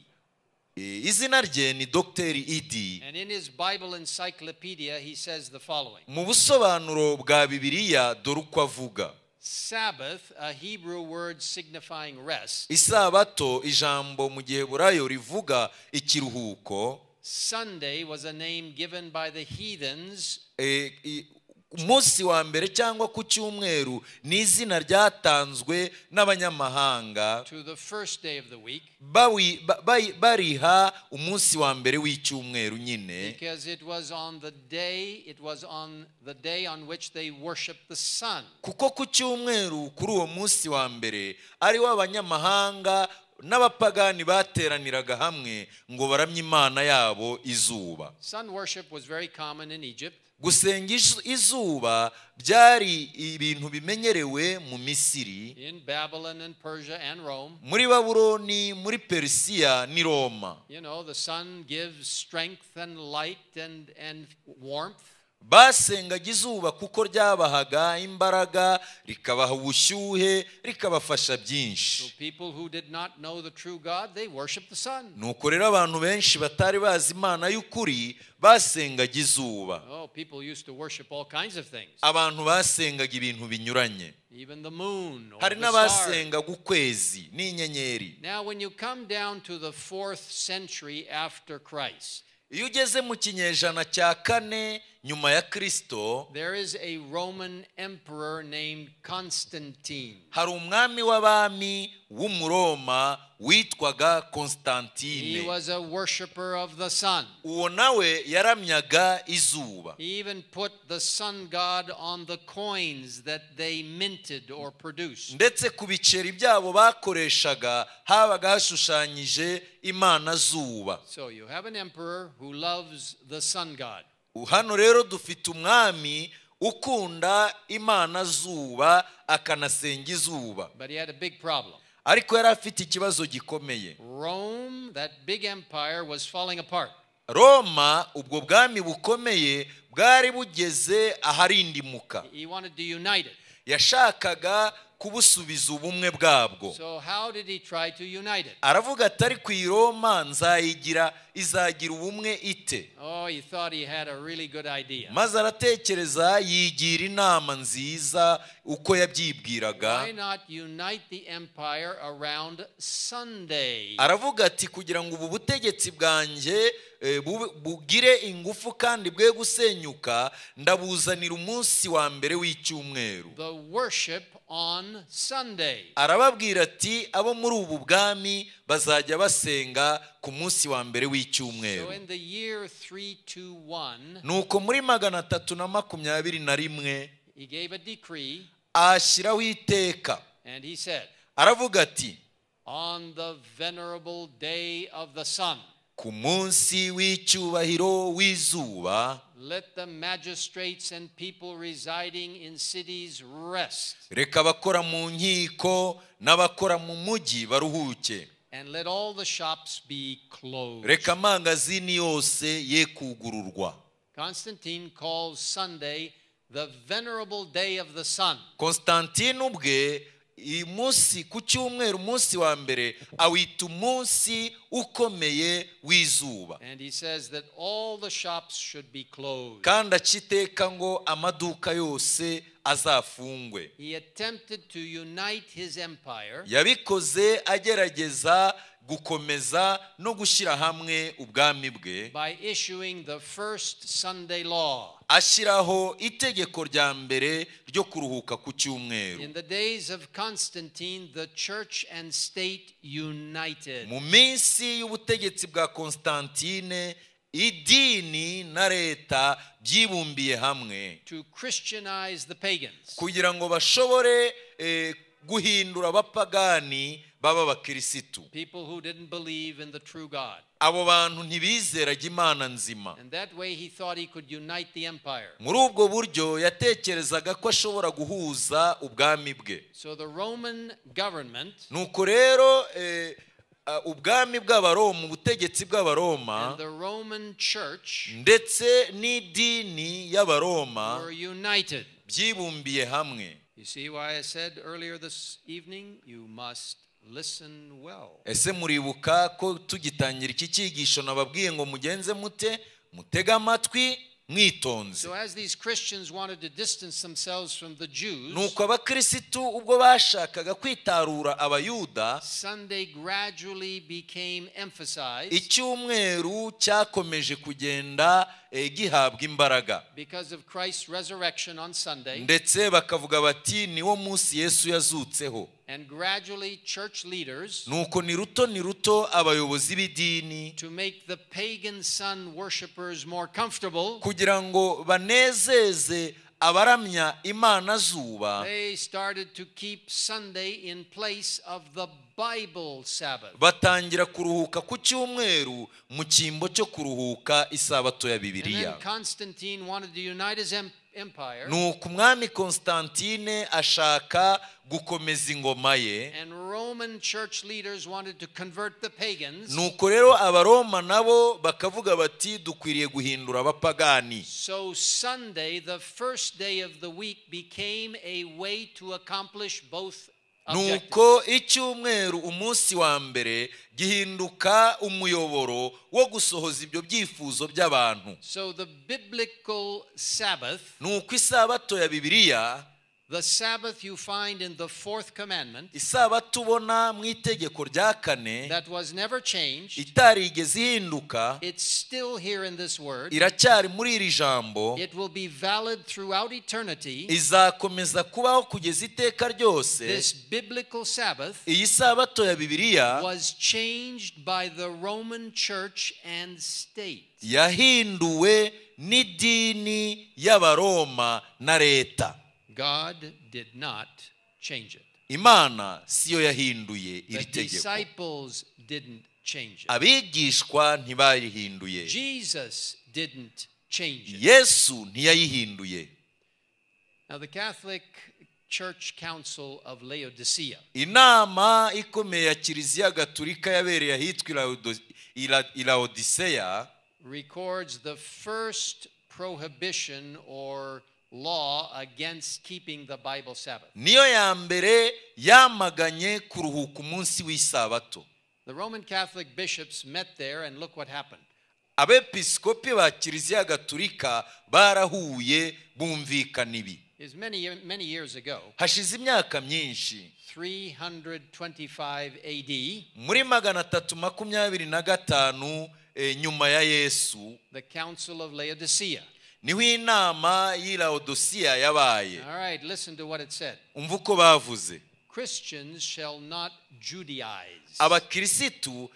Eh, izina rye ni dogiteri idi And in his Bible encyclopedia, he says the following mu busobanuro bwa bibiliya dore uko avuga Sabbath, a Hebrew word signifying rest, isabato ijambo mu giheburayo rivuga ikiruhuko Sunday was a name given by the heathens eh, i- umunsi wa mbere cyangwa ku cyumweru ni izina ryatanzwe n'abanyamahanga to the first day of the week. bawi- ba- bayi- bariha umunsi wa mbere w'icyumweru nyine Because it was on the day, it was on the day on which they worshiped the sun. kuko ku cyumweru kuri uwo munsi wa mbere ariwo abanyamahanga n'abapagani bateraniraga hamwe ngo baramye imana yabo izuba Sun worship was very common in Egypt, gusenga izu- izuba byari ibintu bimenyerewe mu misiri in Babylon and Persia and Rome. muri babuloni muri perisiya n'i roma You know, the sun gives strength and light and, and warmth. basengaga izuba kuko ryabahaga imbaraga rikabaha ubushyuhe rikabafasha So byinshi people who did not know the true God, they worshiped the sun. nuko rero abantu benshi batari bazi imana y'ukuri basengaga izuba Oh, people used to worship all kinds of things, abantu basengaga ibintu binyuranye even the moon or hari the stars. n'abasengaga ukwezi n'inyenyeri Now, when you come down to the fourth century after Christ, iyo ugeze mu kinyejana cya kane nyuma ya kirisito There is a Roman emperor named Constantine. hari umwami w'abami w'umuroma witwaga He konstantine was a worshiper of the sun. uwo nawe yaramyaga izuba He even put the sun god on the coins that they minted or produced. ndetse ku biceri byabo bakoreshaga habaga hashushanyije imana zuba So you have an emperor who loves the sun god. hano rero dufite umwami ukunda imana zuba akanasenga izuba But he had a big problem. ariko yari afite ikibazo gikomeye Rome, that big empire, was falling apart. roma ubwo bwami bukomeye bwari bugeze aharindimuka He wanted to unite it. yashakaga kubusubiza ubumwe bwabwo So, how did he try to unite it? aravuga ati ariko iyi roma nzayigira izagira ubumwe ite Oh, he thought he had a really good idea. maze aratekereza yigira inama nziza uko yabyibwiraga Why not unite the empire around Sunday? aravuga ati kugira ngo ubu butegetsi bwanjye eh, bube- bugire ingufu kandi bwe gusenyuka ndabuzanira umunsi wa mbere w'icyumweru The worship on Sunday. arababwira ati abo muri ubu bwami bazajya basenga ku munsi wa mbere So w'icyumweru in the year 321, nuko muri magana atatu na makumyabiri na rimwe he gave a decree ashyiraho iteka and he said, aravuga ati On the venerable day of the sun, ku munsi w'icyubahiro w'izuba let the magistrates and people residing in cities rest, reka abakora mu nkiko n'abakora mu mujyi baruhuke and let all the shops be closed. reka amangazini yose ye kugururwa Constantine calls Sunday the venerable day of the sun. konstantine ubwe iyi munsi ku cyumweru umunsi wa mbere awita umunsi ukomeye w'izuba And he says that all the shops should be closed. kandi aca iteka ngo amaduka yose azafungwe He attempted to unite his empire yabikoze agerageza gukomeza no gushyira hamwe ubwami bwe by issuing the first Sunday law. ashyiraho itegeko rya mbere ryo kuruhuka ku cyumweru In the days of Constantine, the church and state united. mu minsi y'ubutegetsi bwa konstantine idini na leta byibumbiye hamwe to Christianize the pagans. kugira ngo bashobore eh, guhindura abapagani baba abakirisitu People who didn't believe in the true God. abo bantu ntibizeraga imana nzima And that way he thought he could unite the empire. muri ubwo buryo yatekerezaga ko ashobora guhuza ubwami bwe So the Roman government nuko rero eh, ah, ubwami bw'abaroma ubutegetsi bw'abaroma and the Roman church ndetse n'idini y'abaroma were united. byibumbiye hamwe You see why I said earlier this evening, you must listen well. ese muribuka ko tugitangira iki cyigisho nababwiye ngo mugenze mute mutege amatwi mwitonze So as these Christians wanted to distance themselves from the Jews, nuko abakirisitu ubwo bashakaga kwitarura abayuda Sunday gradually became emphasized icyumweru cyakomeje kugenda eh, gihabwa imbaraga because of Christ's resurrection on Sunday. ndetse bakavuga bati niwo munsi yesu yazutseho And gradually, church leaders, nuko ni ruto ni ruto abayobozi b'idini to make the pagan sun worshippers more comfortable, kugira ngo banezeze abaramya imana zuba they started to keep Sunday in place of the Bible Sabbath. batangira kuruhuka ku cyumweru mu cyimbo cyo kuruhuka isabato ya And then bibiliya Constantine wanted to unite his em- empire, nuko umwami konstantine ashaka gukomeza ingoma ye and Roman church leaders wanted to convert the pagans. nuko rero abaroma nabo bakavuga bati dukwiriye guhindura abapagani So Sunday, the first day of the week, became a way to accomplish both objectives. nuko icyumweru umunsi wa mbere gihinduka umuyoboro wo gusohoza ibyo byifuzo by'abantu So the biblical Sabbath nuko isabato ya bibiliya The Sabbath you find in the fourth commandment isabato ubona mu itegeko rya kane that was never changed. itarigeze ihinduka It's still here in this word. iracyari muri iri jambo It will be valid throughout eternity. izakomeza kubaho kugeza iteka ryose This biblical Sabbath iyi sabato ya bibiliya was changed by the Roman church and state. yahinduwe n'idini y'abaroma na leta God did not change it. imana siyo yahinduye The iri tegeko disciples didn't change it. abigishwa ntibarihinduye Jesus didn't change it. yesu ntiyayihinduye Now, the Catholic Church Council of Laodicea. inama ikomeye ya kiliziya gatulika yabereye ahitwa Ilaudo- Ila- ilaodiseya records the first prohibition or law against keeping the Bible Sabbath. niyo ya mbere yamaganye kuruhuka umunsi w'isabato The Roman Catholic bishops met there, and look what happened. abepiskopi ba kiliziya gatulika barahuye bumvikana ibi Is many many years ago, hashize imyaka myinshi 325 A.D., muri magana atatu makumyabiri na gatanu eh, nyuma ya yesu the Council of Laodicea. niho inama y'ilawodosiya yabaye All right, listen to what it said. umva uko bavuze Christians shall not Judaize. abakirisitu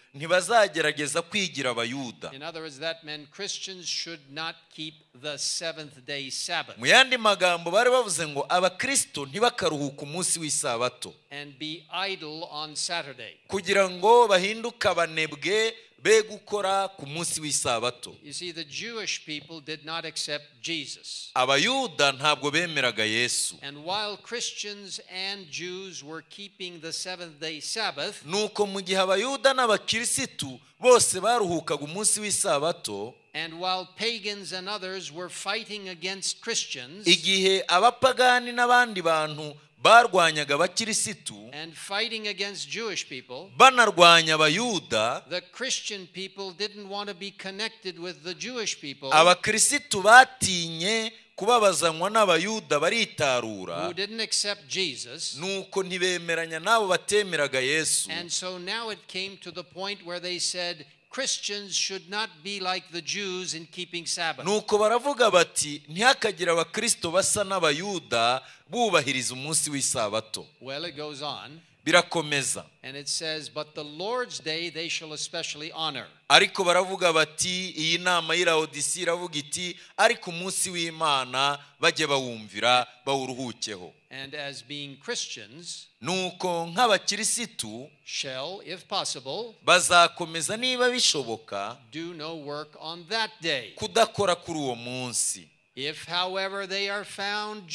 ntibazagerageza kwigira abayuda In other words, that meant Christians should not keep the seventh day Sabbath mu yandi magambo bari bavuze ngo abakristo ntibakaruhuka umunsi w'isabato and be idle on Saturday. kugira ngo bahinduke abanebwe be gukora ku munsi w'isabato You see, the Jewish people did not accept Jesus. abayuda ntabwo bemeraga yesu And while Christians and Jews were keeping the seventh day Sabbath, nuko mu gihe abayuda n'abakirisitu bose baruhukaga umunsi w'isabato and while pagans and others were fighting against Christians igihe abapagani n'abandi bantu barwanyaga abakirisitu and fighting against Jewish people, banarwanya abayuda the Christian people didn't want to be connected with the Jewish people, abakirisitu batinye kubabazanywa n'abayuda baritarura who didn't accept Jesus. nuko ntibemeranya n'abo batemeraga yesu And so now it came to the point where they said Christians should not be like the Jews in keeping Sabbath. nuko baravuga bati ntihakagire abakristo basa n'abayuda bubahiriza umunsi w'isabato Well, it goes on birakomeza and it says, But the Lord's day they shall especially honor. ariko baravuga bati iyi nama y'irawodisi iravuga iti ariko umunsi w'imana bajye bawumvira bawuruhukeho And as being Christians, nuko nk'abakirisitu shall, if possible, bazakomeza niba bishoboka do no work on that day. kudakora kuri uwo munsi If, however, they are found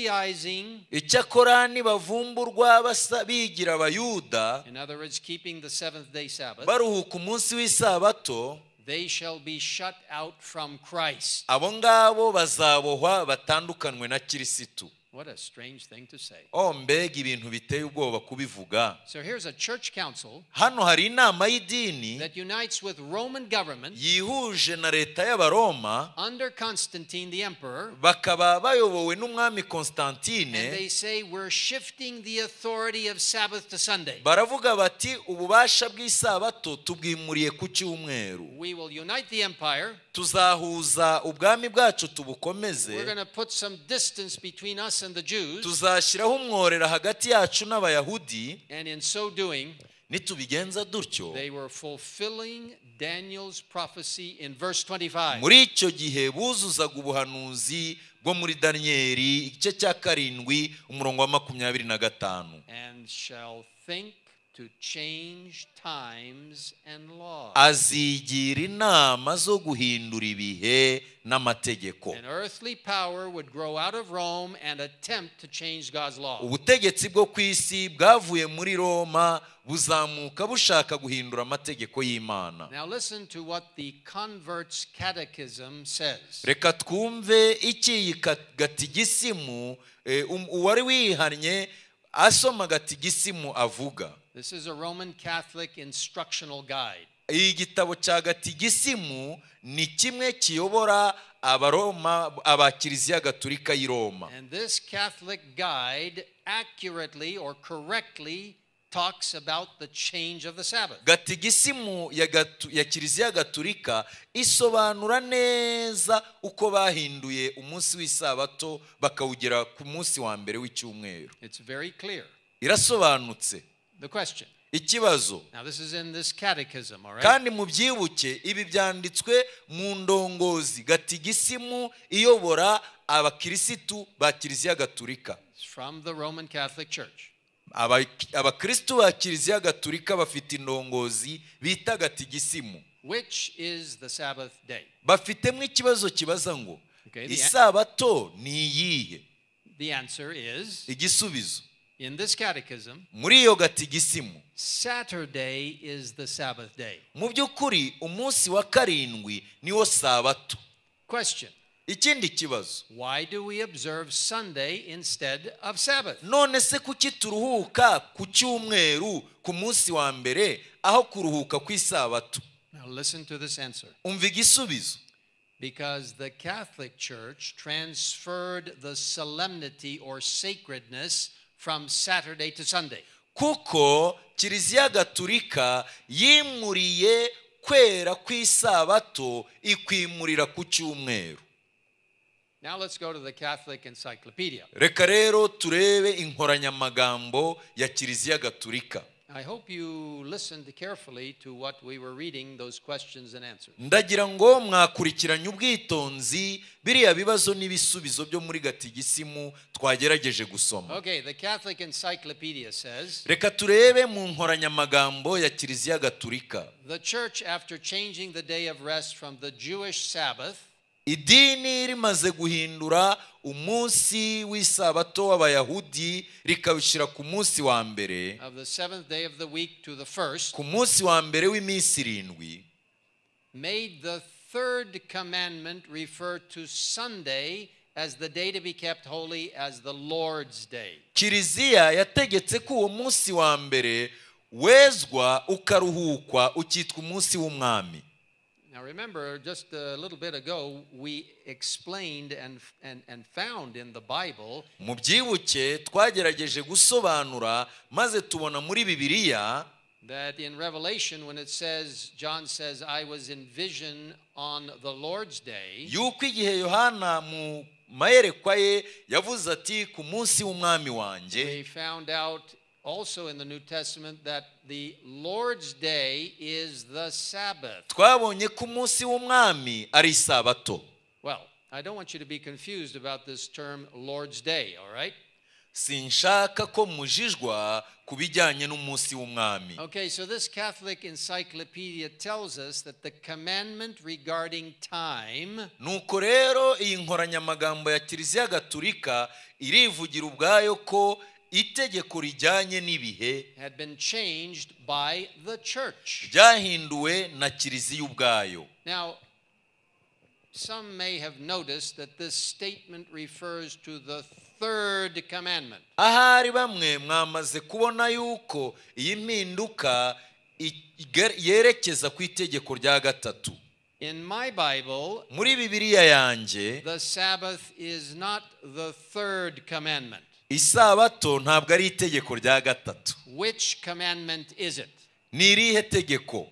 Judaizing, icyakora nibavumburwa basa bigira abayuda in other words, keeping the seventh day Sabbath, baruhuka umunsi w'isabato they shall be shut out from Christ. abo ngabo bazabohwa batandukanywe na kirisitu What a strange thing to say. oh mbega ibintu biteye ubwoba kubivuga So here's a church council hano hari inama y'idini that unites with Roman government yihuje na leta y'abaroma under Constantine the emperor, bakaba bayobowe n'umwami and they konstantine say we're shifting the authority of Sabbath to Sunday. baravuga bati ububasha bw'isabato tubwimuriye ku cyumweru We will unite the empire. tuzahuza ubwami bwacu We're going tubukomeze to put some distance between us and the Jews, tuzashyiraho umworera hagati yacu n'abayahudi and in so doing, nitubigenza dutyo They were fulfilling Daniel's prophecy in verse 25. muri icyo gihe buzuzaga ubuhanuzi bwo muri daniyeli igice cya karindwi umurongo wa makumyabiri na gatanu And shall think to change times and laws. azigira inama zo guhindura ibihe n'amategeko An earthly power would grow out of Rome and attempt to change God's law. ubutegetsi bwo ku isi bwavuye muri roma buzamuka bushaka guhindura amategeko y'imana Now, listen to what the Converts Catechism says. reka twumve iki iyi gatigisimu eh, um- uwari wihannye asoma gatigisimu avuga This is a Roman Catholic instructional guide. iyi gitabo cya gatigisimu ni kimwe kiyobora abaroma abakiriziya gaturika y'i roma And this Catholic guide accurately or correctly talks about the change of the Sabbath. gatigisimu ya, gatu, ya kiriziya gaturika isobanura neza uko bahinduye umunsi w'isabato bakawugera ku munsi wa mbere w'icyumweru It's very clear. irasobanutse The question. ikibazo Now, this is in this catechism, all right? kandi mubyibuke ibi byanditswe mu ndongozi gatigisimu iyobora abakirisitu ba kiliziya gaturika It's from the Roman Catholic Church. Aba- abakirisitu ba kiliziya gaturika bafite indongozi bita gatigisimu Which is the Sabbath day? bafitemo ikibazo kibaza ngo Okay, the- isabato ni iyihe The answer is igisubizo in this catechism, muri iyo gatigisimu Saturday is the Sabbath day. mu by'ukuri umunsi wa karindwi niwo sabato Question ikindi kibazo Why do we observe Sunday instead of Sabbath? none se kuki turuhuka ku cyumweru ku munsi wa mbere aho kuruhuka ku isabato Now, listen to this answer. umva igisubizo Because the Catholic Church transferred the solemnity or sacredness from Saturday to Sunday. kuko kiliziya gaturika yimuriye kwera ku isabato ikwimurira ku cyumweru Now, let's go to the Catholic Encyclopedia. reka rero turebe inkoranyamagambo ya kiliziya gaturika I hope you listened carefully to what we were reading, those questions and answers. ndagira ngo mwakurikiranye ubwitonzi biriya bibazo n'ibisubizo byo muri gatigisimu twagerageje gusoma Okay, the Catholic Encyclopedia says reka turebe mu nkoranyamagambo ya kiliziya gaturika the church, after changing the day of rest from the Jewish Sabbath idini rimaze guhindura umunsi w'isabato w'abayahudi rikawushyira ku munsi wa mbere of the seventh day of the week to the first, ku munsi wa mbere w'iminsi irindwi made the third commandment refer to Sunday as the day to be kept holy as the Lord's day. kiliziya yategetse ko uwo munsi wa mbere wezwa ukaruhukwa ukitwa umunsi w'umwami Now remember, just a little bit ago, we explained and, and, and found in the Bible mubyibuke twagerageje gusobanura maze tubona muri bibiliya that in Revelation, when it says, John says, I was in vision on the Lord's day, yuko igihe yohana mu mayerekwa ye yavuze ati ku munsi w'umwami wanjye we found out also in the New Testament that the Lord's day is the Sabbath. twabonye ko umunsi w'umwami ari isabato Well, I don't want you to be confused about this term Lord's day, all right? sinshaka ko mujijwa ku bijyanye n'umunsi w'umwami Okay, so this Catholic encyclopedia tells us that the commandment regarding time nuko rero iyi nkoranyamagambo ya kiliziya gatulika irivugira ubwayo ko itegeko rijyanye n'ibihe had been changed by the church. ryahinduwe na kiliziya ubwayo Now, some may have noticed that this statement refers to the third commandment. ahari bamwe mwamaze kubona yuko iyi mpinduka i- iger- yerekeza ku itegeko rya gatatu In my Bible, muri bibiliya yanjye the Sabbath is not the third commandment. isabato ntabwo ari itegeko rya gatatu Which commandment is it? ni irihe tegeko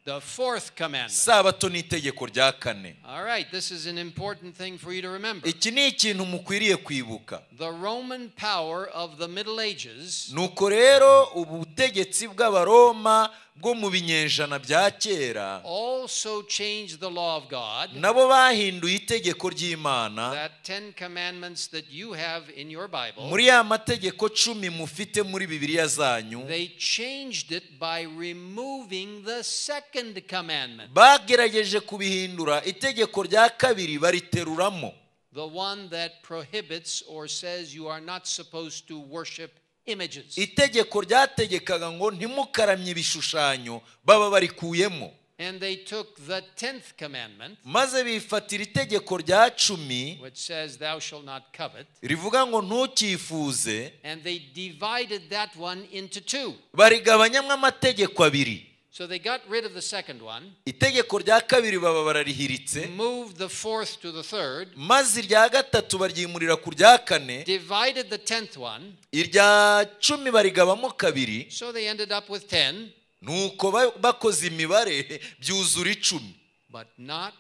The fourth commandment. isabato ni itegeko rya kane All right, this is an important thing for you to remember. iki ni ikintu mukwiriye kwibuka The Roman power of the Middle Ages nuko rero ubutegetsi bw'abaroma bwo mu binyejana bya kera also changed the law of God. nabo bahinduye itegeko ry'imana That 10 commandments that you have in your Bible, muri ya mategeko cumi mufite muri bibiliya zanyu they changed it by removing the second commandment, bagerageje kubihindura itegeko rya kabiri bariteruramo the one that prohibits or says you are not supposed to worship images. itegeko ryategekaga ngo ntimukaramye ibishushanyo baba barikuyemo And they took the 10th commandment, maze bifatira itegeko rya cumi which says, Thou shalt not covet, rivuga ngo ntukifuze and they divided that one into two. barigabanyamo amategeko abiri So they got rid of the second one, itegeko rya kabiri baba bararihiritse moved the fourth to the third, maze irya gatatu baryimurira ku rya kane divided the tenth one, irya cumi barigabamo kabiri so they ended up with ten, nuko ba- bakoze imibare byuzura icumi but not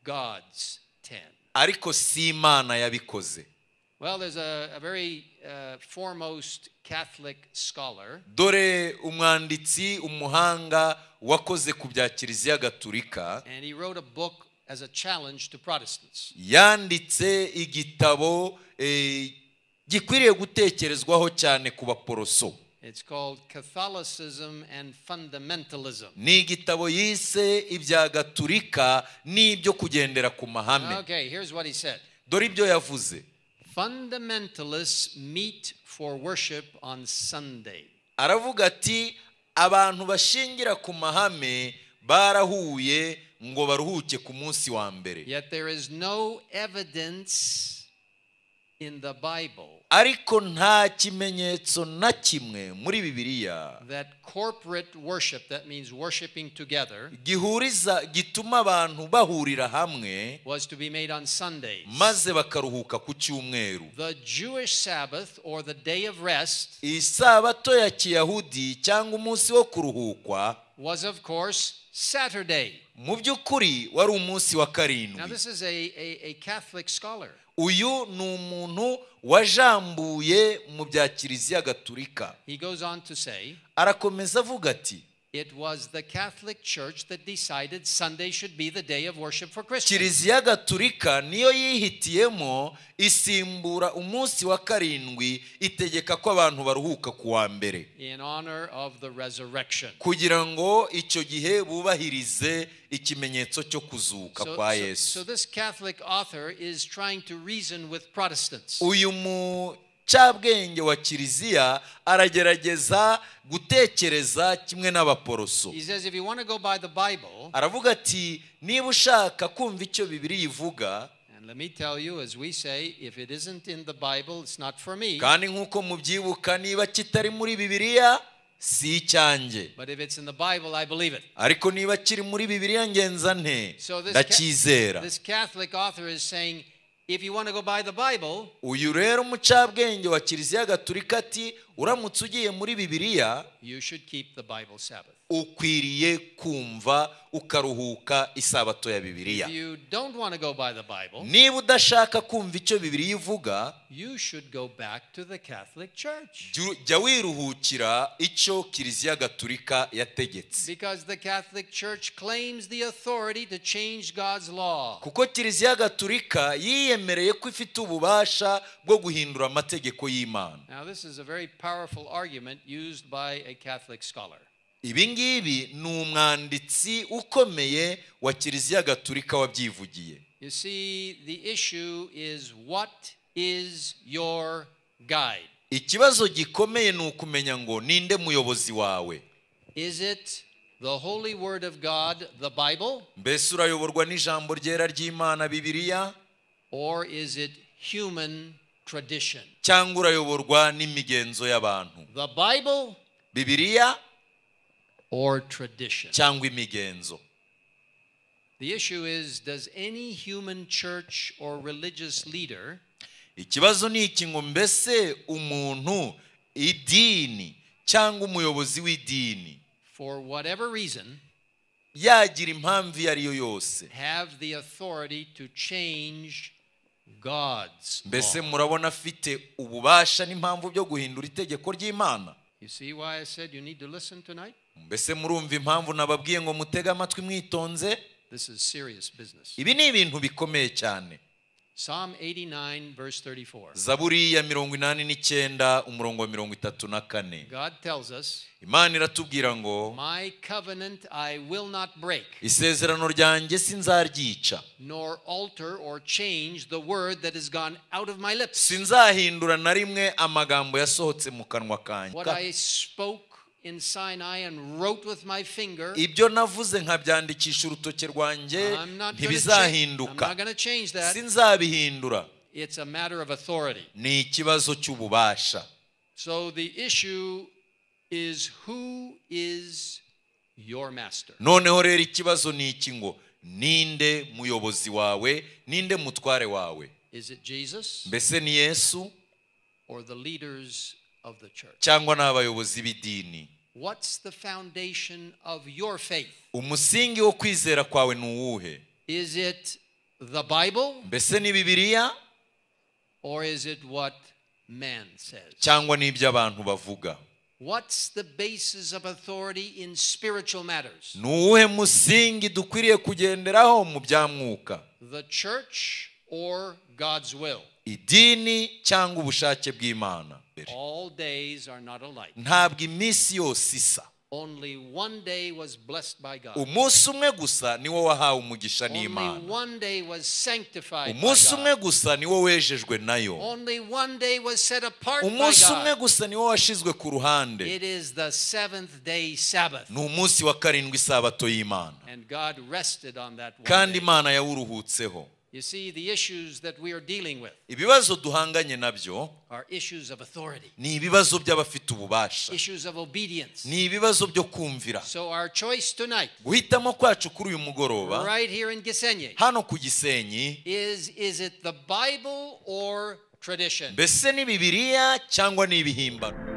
God's ten. ariko si imana yabikoze Well, there's a, a very uh, foremost Catholic scholar dore umwanditsi umuhanga wakoze ku bya kiliziya gatulika and he wrote a book as a challenge to Protestants. yanditse igitabo eh, gikwiriye gutekerezwaho cyane ku baporoso It's called Catholicism and Fundamentalism. ni igitabo yise ibya gatulika n'ibyo kugendera ku mahame Okay, here's what he said dore ibyo yavuze Fundamentalists meet for worship on Sunday. aravuga ati abantu bashingira ku mahame barahuye ngo baruhuke ku munsi wa mbere Yet there is no evidence in the Bible ariko nta kimenyetso na kimwe muri bibiliya that corporate worship, that means worshiping together, gihuriza gituma abantu bahurira hamwe was to be made on Sundays. maze bakaruhuka ku cyumweru The Jewish Sabbath or the day of rest isabato ya kiyahudi cyangwa umunsi wo kuruhukwa was, of course, Saturday. mu by'ukuri wari umunsi wa Now, karindwi this is a, a, a Catholic scholar. uyu ni umuntu wajambuye mu bya kiliziya gatulika He goes on to say, arakomeza avuga ati It was the Catholic Church that decided Sunday should be the day of worship for Christians. kiliziya gatulika niyo yihitiyemo isimbura umunsi wa karindwi itegeka ko abantu baruhuka ku wa mbere In honor of the resurrection. kugira ngo icyo gihe bubahirize ikimenyetso cyo kuzuka So, kwa so, so yesu this Catholic author is trying to reason with Protestants. uyu mucabwenge wa kiliziya aragerageza gutekereza kimwe n'abaporoso He says if you want to go by the Bible, aravuga ati niba ushaka kumva icyo bibiri ivuga and let me tell you, as we say, if it isn't in the Bible, it's not for me. kandi nk'uko mubyibuka niba kitari muri bibiliya si icyanjye But if it's in the Bible, I believe it. ariko niba kiri muri bibiriya ngenza nte So this ca- ndacyizera This Catholic author is saying, if you want to go by the Bible, uyu rero umucabwenge wa kiliziya gatulika ati uramutse ugiye muri bibiriya you should keep the Bible Sabbath. ukwiriye kumva ukaruhuka isabato ya bibiriya If you don't want to go by the Bible, niba udashaka kumva icyo bibiriya ivuga you should go back to the Catholic Church. jya- jya wiruhukira icyo kiliziya gatulika yategetse Because the Catholic Church claims the authority to change God's law. kuko kiliziya gatulika yiyemereye ko ifite ububasha bwo guhindura amategeko y'imana Now, this is a very powerful argument used by a Catholic scholar. ibi ngibi ni umwanditsi ukomeye wa kiliziya gatulika wabyivugiye You see, the issue is what is your guide? ikibazo gikomeye ni ukumenya ngo ninde muyobozi wawe Is it the Holy Word of God, the Bible, mbese urayoborwa n'ijambo ryera ry'imana bibiliya or is it human tradition? cyangwa urayoborwa n'imigenzo y'abantu The Bible bibiliya or tradition? cyangwa imigenzo The issue is does any human church or religious leader ikibazo ni iki ngo mbese umuntu idini cyangwa umuyobozi w'idini for whatever reason, yagira impamvu iyo ari yo yose have the authority to change God's mbese law. murabona afite ububasha n'impamvu byo guhindura itegeko ry'imana You see why I said you need to listen tonight? mbese murumva impamvu nababwiye ngo mutege amatwi mwitonze This is serious business. ibi ni ibintu bikomeye cyane Psalm 89, verse 34. zaburi ya mirongo inani n'icyenda umurongo wa mirongo itatu na kane God tells us, imana iratubwira ngo My covenant I will not break, isezerano ryanjye sinzaryica nor alter or change the word that has gone out of my lips. sinzahindura na rimwe amagambo yasohotse mu kanwa kanjye What I spoke in Sinai and wrote with my finger, ibyo navuze nkabyandikisha urutoke rwanjye I'm not going ntibizahinduka to change that. sinzabihindura It's a matter of authority. ni ikibazo cy'ububasha So the issue is who is your master? noneho rero ikibazo ni iki ngo ninde muyobozi wawe ninde mutware wawe Is it Jesus mbese ni yesu or the leaders of the church? cyangwa ni abayobozi b'idini What's the foundation of your faith? umusingi wo kwizera kwawe ni uwuhe Is it the Bible mbese ni bibiliya or is it what man says? cyangwa ni ibyo abantu bavuga What's the basis of authority in spiritual matters? ni uwuhe musingi dukwiriye kugenderaho mu bya mwuka The church or God's will? idini cyangwa ubushake bw'imana All days are not alike. ntabwo iminsi yose isa Only one day was blessed by God. umunsi umwe gusa ni wo wahawe umugisha Only n'imana one day was sanctified by umunsi umwe God. gusa ni wo wejejwe nayo Only one day was set apart by umunsi umwe God. gusa ni wo washizwe ku ruhande It is the seventh day Sabbath. ni umunsi wa karindwi isabato y'imana And God rested on that one kandi day. imana yawuruhutseho You see, the issues that we are dealing with ibibazo duhanganye nabyo are issues of authority, ni ibibazo by'abafite ububasha issues of obedience. ni ibibazo byo kumvira So our choice tonight, guhitamo kwacu kuri uyu mugoroba right here in Gisenyi, hano ku gisenyi is is it the Bible or tradition? mbese ni bibiliya cyangwa ni ibihimbano